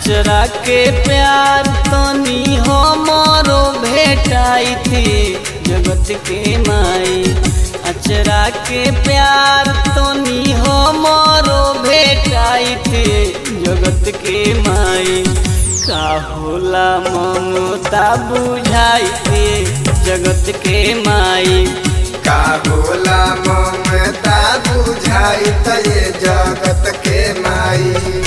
अचरा के प्यार तनी हमरो भेटाई थी जगत के माई अचरा के प्यार तनी हमरो भेटाई थी जगत के माई का होला ममता बुझाई थी जगत के माई का होला ममता बुझाई त ये जगत के माई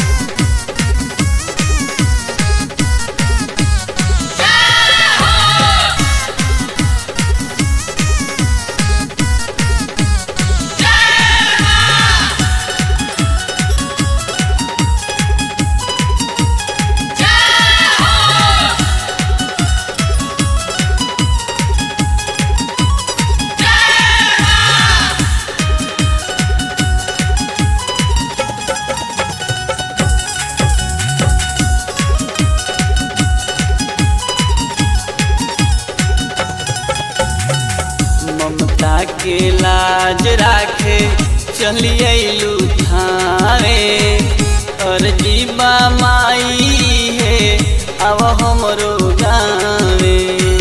ममता के लाज राखे चलिए थारे और जीवा माई है अब हमरो गावे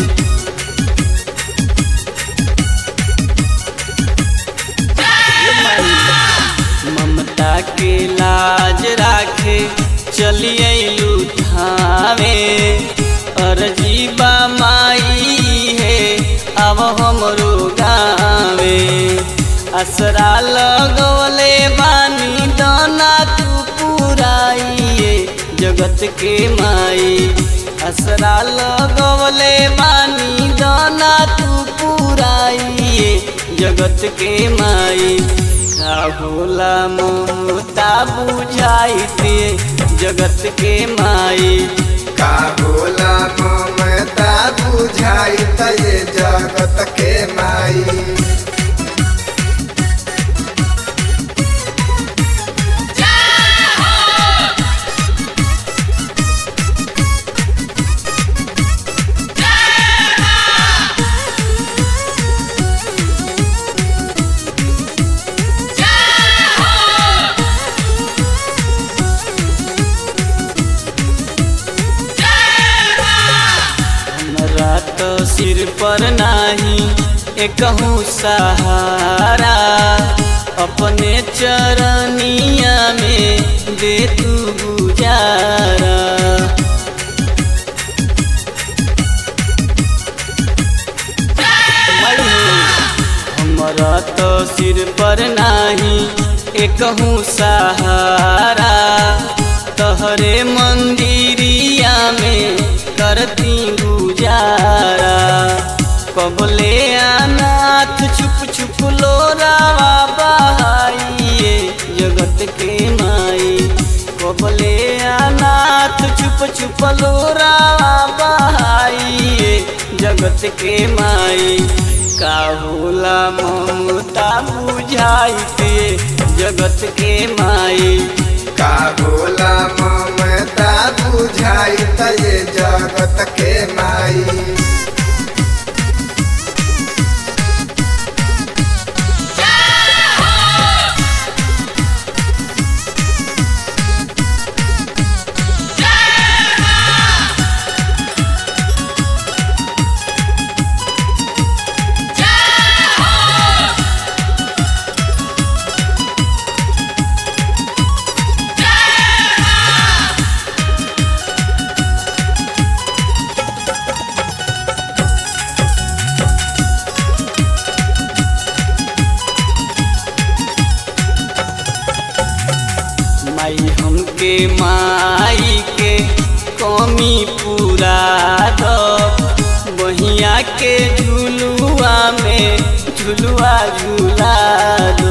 ममता के लाज राखे चलिए थावे और जीवा माई है अब हमरो गावे असरा लगवले बानी दाना तू पुराइए जगत के माई असरा लगवले बानी दाना तू पुराइए जगत के माई का होला ममता बुझाई दे जगत के माई का होला ममता बुझाई त ये जगत के माई हमरा तो सिर पर नाही एकहू सहारा अपने चरनिया में दे तू गुजारा हमरा तो सिर पर नाही एकहू सहारा तहरे मंदिरिया में करती गुजारा कबले अनाथ छुप छुप लोरावा बहाइए जगत के माई कबले अनाथ छुप छुप लोरावा बहाइए जगत के माई का होला ममता बुझाई दे जगत के माई का होला ममता बुझाई त ये जगत के माई माई हमके माई के कमी पूरा दो बहिया के झुलुआ में झुलुआ झूला दो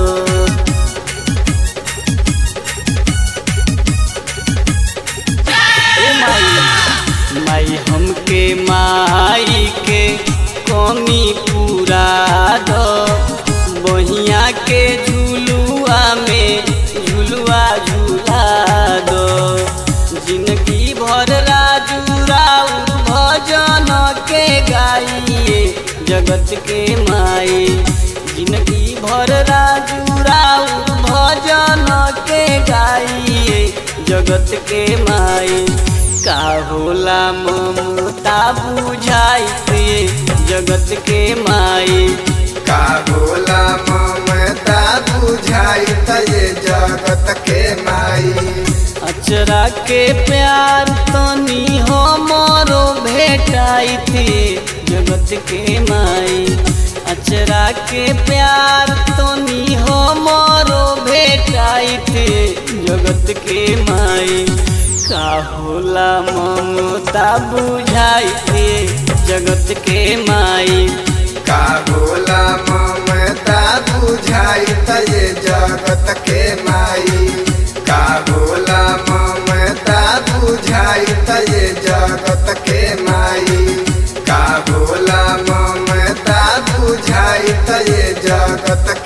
ए माई माई हमके माई के कमी पूरा दो बहिया के झुलुआ में झुलुआ झूला दो जिंदगी भर राजू राउर भजन के गाइए जगत के माई जिंदगी भर राजू राउर भजन के गाइए जगत के माई का होला ममता बुझाइत ये जगत के माई का होला ममता बुझाई त ये जगत के माई अचरा के प्यार तनी हमरो भेटाई थी जगत के माई अचरा के प्यार तनी हमरो भेटाई थी जगत के माई का होला ममता बुझाई थी जगत के माई का होला ममता बुझाई त ये जगत के माई का होला ममता बुझाई त ये जगत के माई का होला ममता बुझाई त ये जगत